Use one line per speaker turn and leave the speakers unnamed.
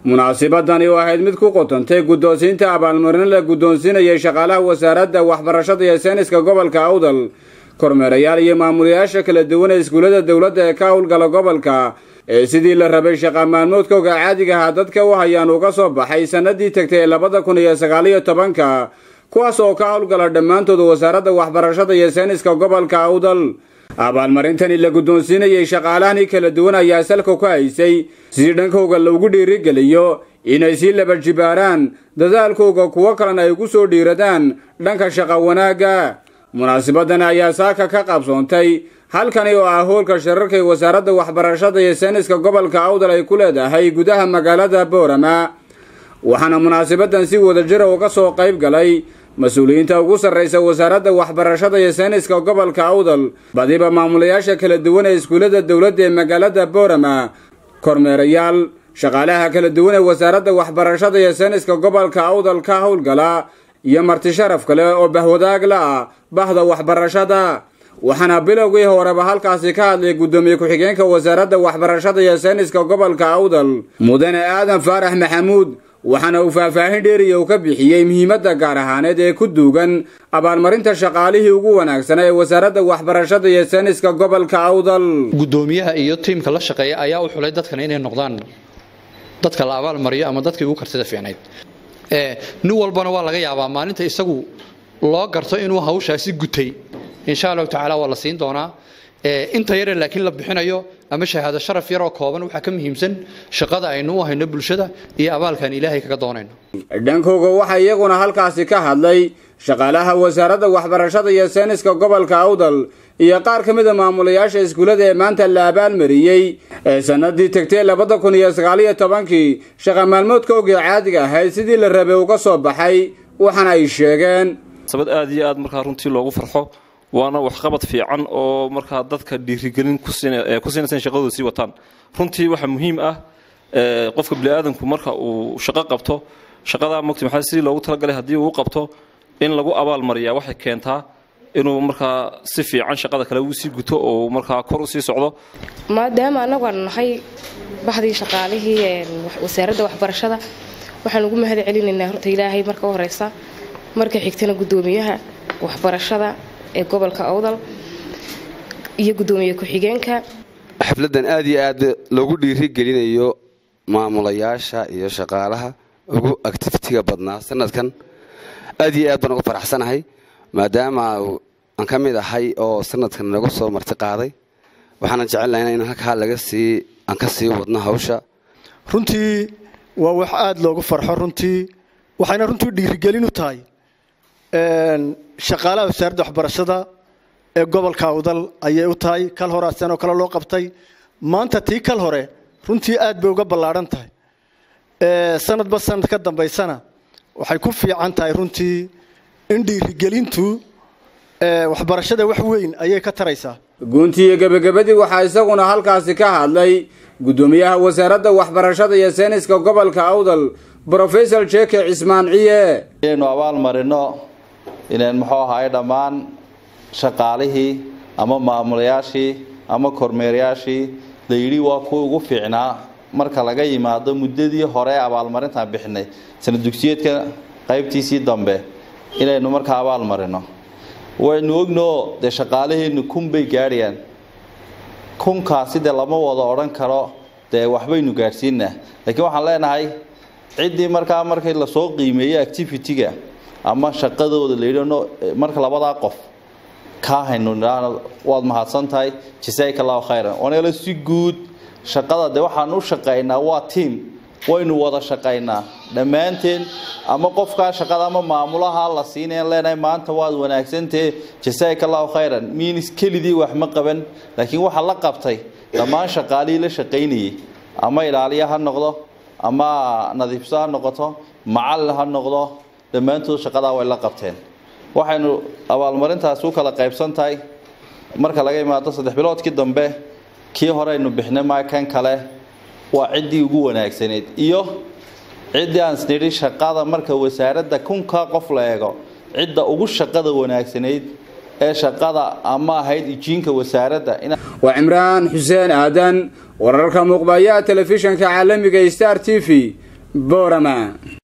munaasibadani oo ahayd mid ku qotantay guddoonsiinta abaalmarino la guddoonsiinayay shaqaalaha wasaaradda waxbarashada iyo sayniska gobolka awdal kormeerayaal iyo maamulayaasha kala duwan ee iskuullada dowladda ee ka howlgala gobolka ee sidii la rabay shaqa maalmoodkooga caadiga ahaa dadka u hayaan uga soo baxay sannadii tegtay ee labada kun iyo sagaaliyo tobanka kuwaas oo ka howlgala dhammaantooda wasaaradda waxbarashada iyo sayniska gobolka awdal abaalmarintani la guddoonsiinayay shaqaalahani kala duwan ayaa salka ku haysay si dhankooga loogu dhiirigeliyo inay sii laba jibaaraan dadaalkooga kuwo kalena ay ku soo dhiiradaan dhanka shaqa wanaagga munaasibadan ayaa saaka ka qabsoontay halkani oo ah hoolka shirarka ee wasaaradda waxbarashada iyo sayniska gobolka awdal ay ku leedahay gudaha magaalada boorama waxaana munaasabadan si wadajira uga soo qayb galay mas-uuliyiinta ugu sarraysa wasaaradda waxbarashada iyo sayniska gobolka awdal badiba maamulayaasha kala duwan ee iskuullada dowladda ee magaalada boorama kormeerayaal shaqaalaha kala duwan ee wasaaradda waxbarashada iyo sayniska gobolka awdal ka howlgala iyo marti sharaf kale oo bahwadaag la ah bahda waxbarashada waxaana bilowgii horeba halkaasi ka hadlay guddoomiye ku-xigeenka wasaaradda waxbarashada iyo sayniska gobolka awdal mudane aadan faarax maxamuud waxaana uu faahfaahin dheeriya uu ka bixiyey muhiimadda gaar ahaaneed ee ku duugan abaalmarinta shaqaalihii ugu wanaagsanaa ee wasaaradda waxbarashada iyo sayniska gobolka awdal
guddoomiyaha iyo tiimka la shaqeeya ayaa u xulay dadkan inay noqdaan dadka la abaalmariyo ama dadkii ugu kartida fiicnayd nin walbana waa laga yaabaa maalinta isagu loo garto inuu hawshaasi gutay insha allahu tacaala waa la siin doonaa inta yare laakiin la bixinayo ama shahaado sharaf yaroo kooban waxaa ka muhiimsan shaqada aynu u hayno bulshada iyo abaalkaan ilaahay kaga doonayno
dhankooga waxaa iyaguna halkaasi ka hadlay shaqaalaha wasaaradda waxbarashada iyo sayniska gobolka awdal iyo qaar ka mida maamulayaasha iskuullada ee maanta la abaalmariyey ee sanadii tegtay labada kun iyo sagaaliyo tobankii shaqa maalmoodkoogii caadiga ahayd sidii la rabay uga soo baxay waxaana ay sheegeen
sabad aad iyo aad markaa runtii loogu farxo waana waxqabad fiican oo markaa dadka dhiirigelin ku siinaysa in shaqadooda sii wataan runtii waxaa muhiim ah qofka biniaadanku marka uu shaqo qabto shaqadaa mogta maxaa sidii loogu talagalay haddii uu qabto in lagu abaal mariyaa waxay keentaa inuu markaa si fiican shaqada kale uu sii guto oo markaa kor u sii socdo
maadaama annagu aanu nahay baxdii shaqaalihii wasaaradda waxbarashada waxaan ugu mahad celinaynaa horta ilaahay marka u horeysa marka xigtana guddoomiyaha waxbarashada ee gobolka awdal iyo guddoomiye ku-xigeenka
xafladan aad iyo aad loogu dhiirigelinayo maamulayaasha iyo shaqaalaha ugu actifitiga badnaa sanadkan aad iyo aad baan uga faraxsanahay maadaama aan ka mid ahay oo sanadkan naga soo marti qaaday waxaana jecelnahay in halkaa laga sii aan ka sii wadno hawsha
runtii waa wax aada loogu farxo runtii waxayna runtii dhiirigelin u tahay shaqaalaha wasaaradda waxbarashada ee gobolka awdal ayay u tahay kal hore asenoo kale loo qabtay maanta tii kal hore runtii aad bay uga ballaadhan tahay sanadba sanad ka dambaysana waxay ku fiican tahay runtii in dhiirigelintu waxbarashada wax weyn ayay ka taraysaa
guuntii iyo gebagabadii waxaa isaguna halkaasi ka hadlay guddoomiyaha wasaaradda waxbarashada iyo sayniska gobolka awdal brofesor jeke cismaan ciye
inaynu abaal marino inayn muxuu ahaay dhammaan shaqaalihii ama maamulayaashii ama kormeerayaashii la yidhi waa kuwa ugu fiicnaa marka laga yimaado muddadii hore abaalmarintaan bixinay sanad dugsiyeedka qaybtiisii dambe inaynu markaa abaal marino waynu ognoo dee shaqaalaheenu kun bay gaadhayaan kunkaasi dee lama wada odhan karo dee waxbaynu gaadhsiinaa laakiin waxaan leenahay ciddii markaa markii lasoo qiimeeyey activity-ga ama shaqadooda la yidhi marka labadaa qof kaa haynu nidhaahno waad mahadsan tahay jasaaka allahu khayran wanagala si guud shaqada dee waxaan u shaqaynaa waa tiam waynu wada shaqaynaa dhammaanteen ama qofkaa shaqada ama maamulaha la siinayan leenahay maanta waad wanaagsantahe jasaaka allahu khayran miinis kelidii wax ma qaban laakiin waxaa la qabtay dhammaan shaqaalihii la shaqaynayay ama ilaaliya ha noqdo ama nadiifso ha noqoto macallin ha noqdo dhammaantood shaqadaa way la qabteen waxaynu abaalmarintaasi u kala qaybsan tahay marka laga imaado saddex biloodkii dambe kii hore aynu bixnay maa kan kale waa ciddii ugu wanaagsaneyd iyo ciddii aan isnidhi shaqada marka wasaaradda kunka qof la eego cidda ugu shaqada wanaagsanayd ee shaqada ama ahayd ijiinka wasaaradda
waa cimraan xuseen aadan wararka muuqbayaha telefishanka caalamiga star t v boorama